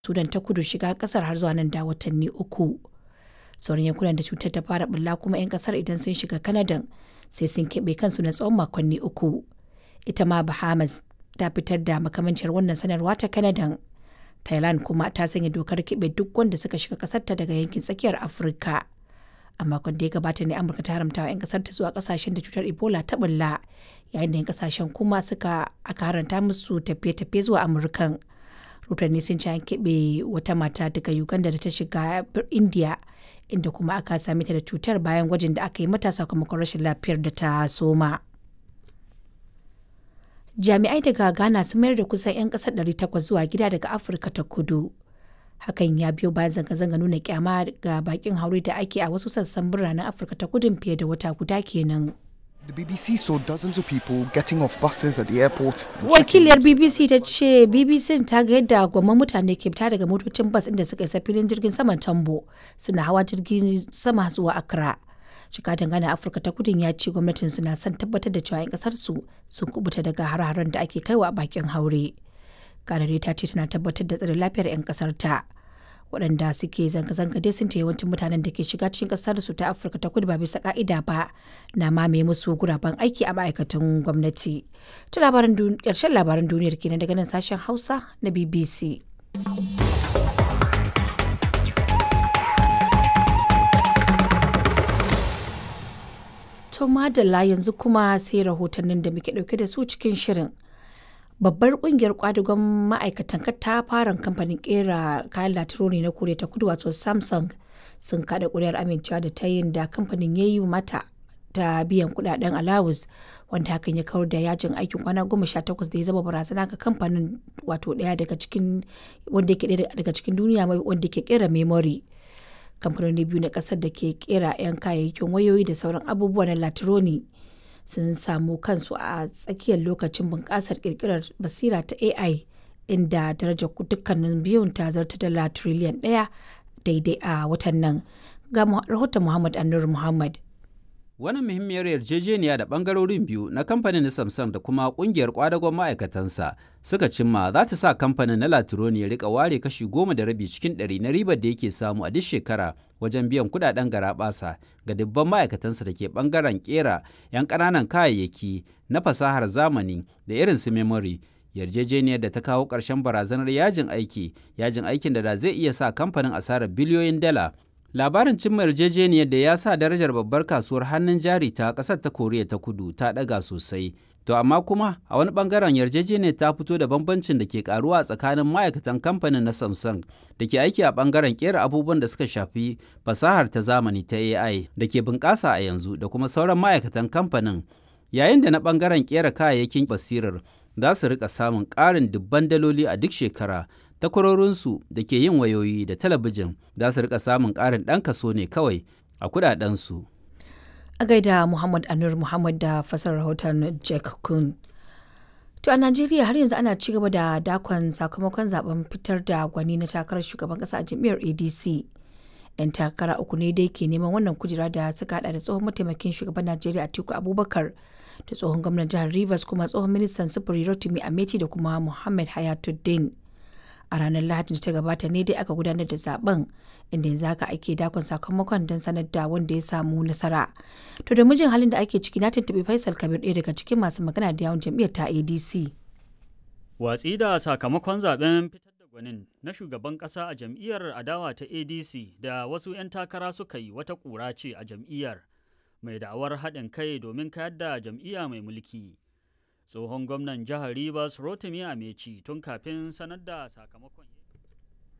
Sudan ta kudu shiga kasar har zuwa nan da watanni uku. Sauran yankunan da cutar ta fara bulla kuma 'yan kasar idan sun shiga Kanadan sai sun keɓe kansu na tsawon makonni uku. Ita ma Bahamas ta fitar da makamancin wannan sanarwa ta Kanadan. Thailand kuma ta sanya dokar keɓe duk wanda suka shiga kasarta daga yankin tsakiyar Afirka. A makon da ya gabata ne Amurka ta haramta wa 'yan kasar ta zuwa kasashen da cutar Ebola ta bulla yayin da 'yan kasashen kuma suka aka haranta musu tafiye-tafiye zuwa Amurkan. Rotanni sun ci an keɓe wata mata daga Uganda da ta shiga India inda kuma aka same ta da cutar bayan gwajin da aka yi mata sakamakon rashin lafiyar da ta soma. Jami'ai daga Ghana sun mayar da kusan 'yan kasar 800 zuwa gida daga Afirka ta kudu. Hakan ya biyo bayan zanga-zanga nuna kyama ga bakin haure da ake a wasu sassan biranen Afirka ta kudun fiye da wata guda kenan. The BBC saw dozens of people getting off buses at the airport. and Wakiliyar checking BBC ta ce BBC ta ga yadda gwamman mutane ke fita daga motocin bas inda suka isa filin jirgin saman Tambo suna hawa jirgin sama zuwa Accra. Shiga dangane Afirka ta kudin ya ce gwamnatin suna son tabbatar da cewa 'yan kasar su sun kubuta daga har-haren da ake kaiwa a bakin haure. Kanare ta ce tana tabbatar da tsare lafiyar 'yan kasar ta. waɗanda suke zanga-zanga dai sun ce yawancin mutanen da ke shiga cikin ƙasar su ta afirka ta kudu ba bisa ka'ida ba na mamaye musu guraben aiki a ma'aikatan gwamnati ta labaran ƙarshen labaran duniyar kenan daga nan sashen hausa na bbc to madalla yanzu kuma sai rahotannin da muke ɗauke da su cikin shirin babbar kungiyar kwadugon ma'aikatan katafaren kamfanin kera kayan latironi na koriya ta kudu wato samsung sun kada kuri'ar amincewa da ta yin da kamfanin ya yi mata ta biyan kudaden alawus wanda hakan ya kawar da yajin aikin kwana goma sha takwas da ya zama barazana ga kamfanin wato daya daga cikin wanda yake daya daga cikin duniya wanda ke kera memory kamfanoni biyu na kasar da ke kera 'yan kayayyakin wayoyi da sauran abubuwa na latironi sun samu kansu a tsakiyar lokacin bunƙasar ƙirƙirar basira ta AI inda darajar dukkanin biyun ta zarta dala triliyan ɗaya daidai a watan nan. Ga rahoton Muhammad Anur Muhammad. Wannan muhimmiyar yarjejeniya da bangarorin biyu na kamfanin Samsung da kuma kungiyar kwadagon ma'aikatansa suka cimma za ta sa kamfanin na Latironi ya rika ware kashi goma da rabi cikin ɗari na ribar da yake samu a duk shekara wajen biyan kudaden garaɓasa ga dubban ma'aikatansa da ke bangaren kera 'yan ƙananan kayayyaki na fasahar zamani da irin su memory yarjejeniyar da ta kawo ƙarshen barazanar yajin aiki yajin aikin da da zai iya sa kamfanin asarar biliyoyin dala labarin cimma yarjejeniyar da ya sa darajar babbar kasuwar hannun jari ta ƙasar ta koriya ta kudu ta ɗaga sosai to amma kuma a wani bangaren yarjejeniyar ta fito da bambancin da ke karuwa tsakanin ma'aikatan kamfanin na samsung da ke aiki a bangaren kera abubuwan da suka shafi fasahar ta zamani ta ai da ke bunƙasa a yanzu da kuma sauran ma'aikatan kamfanin yayin da na bangaren kera kayayyakin basirar za su rika samun ƙarin dubban daloli a duk shekara takwarorinsu da ke yin wayoyi da talabijin za su rika samun ƙarin ɗan kaso ne kawai a kudadensu. A gaida Muhammad Anur Muhammad da fasar rahoton Jack Kun. To a Najeriya har yanzu ana ci gaba da dakon sakamakon zaben fitar da gwani na takarar shugaban kasa a jam'iyyar ADC. 'Yan takara uku ne dai ke neman wannan kujera da suka hada da tsohon mataimakin shugaban Najeriya Atiku Abubakar da tsohon gwamnan jihar Rivers kuma tsohon ministan sufuri Rotimi Ameti da kuma Muhammad Hayatuddin. a ranar lahadin da ta gabata ne dai aka gudanar da zaben inda yanzu haka ake dakon sakamakon don sanar da wanda ya samu nasara to da mijin halin da ake ciki na tuntuɓi faisal kabir ɗaya daga cikin masu magana da yawon jam'iyyar ta adc watsi da sakamakon zaben fitar da gwanin na shugaban ƙasa a jam'iyyar adawa ta adc da wasu 'yan takara suka yi wata ƙura ce a jam'iyyar mai da'awar haɗin kai domin kayar da jam'iyya mai mulki tsohon gwamnan jihar Rivers Rotimi Ameci tun kafin sanar da sakamakon